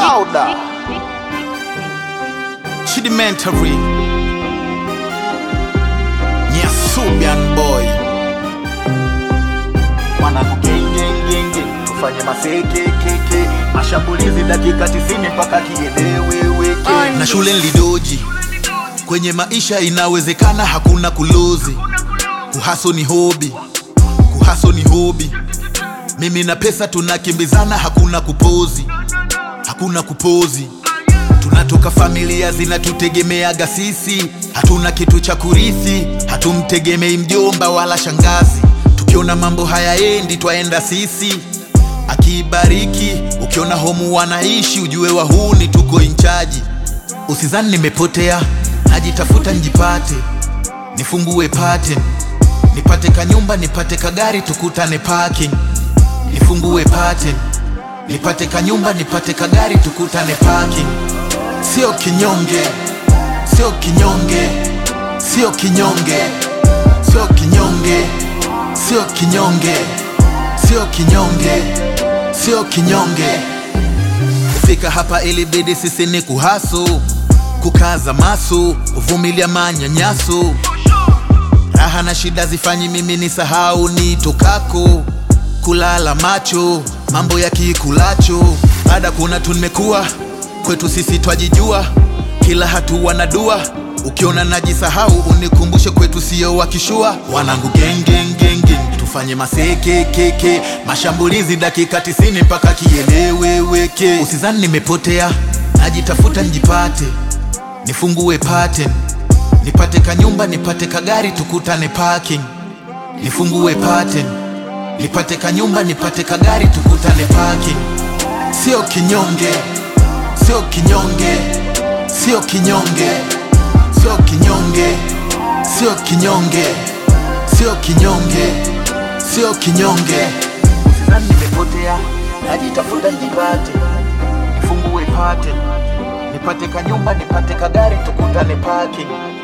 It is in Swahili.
Louder. Chidimentary. Nyasubian boy. Mwanangu gengengenge, tufanye masekekeke, mashambulizi dakika tisini mpaka kieleweweke. na shule nlidoji kwenye maisha inawezekana hakuna kulozi kuhaso ni hobi kuhaso ni hobi mimi na pesa tunakimbizana hakuna kupozi hakuna kupozi tunatoka familia zinatutegemeaga sisi hatuna kitu cha kurithi hatumtegemei mjomba wala shangazi tukiona mambo hayaendi twaenda sisi akibariki ukiona homu wanaishi ujue wahuni tuko inchaji usizani nimepotea najitafuta njipate nifungue pattern nipate kanyumba nipate kagari tukutane parking nifungue pattern nipate kanyumba nipate kagari tukutane parking sio kinyonge sio kinyonge sio kinyonge sio kinyonge sio kinyonge sio kinyonge sio kinyonge kufika hapa ilibidi sisi ni kuhasu kukaza masu kuvumilia manyanyaso raha na shida zifanyi mimi ni sahau ni tokako kulala macho mambo ya kikulacho baada kuna tumekuwa kwetu sisi twajijua kila hatua na dua ukiona najisahau unikumbushe kwetu sio wakishua wanangu gengengenge tufanye masekekeke mashambulizi dakika tisini mpaka kieleweweke usizani nimepotea najitafuta njipate nifungue pattern nipate kanyumba nipate kagari tukutane parking nifungue pattern nipate kanyumba nipate kagari tukutane parking sio kinyonge sio kinyonge sio kinyonge sio kinyonge sio kinyonge sio kinyonge sio kinyonge Usizani nimepotea, najitafuta njipate, nifungue pattern, nipate kanyumba, nipate kagari, tukutane parking.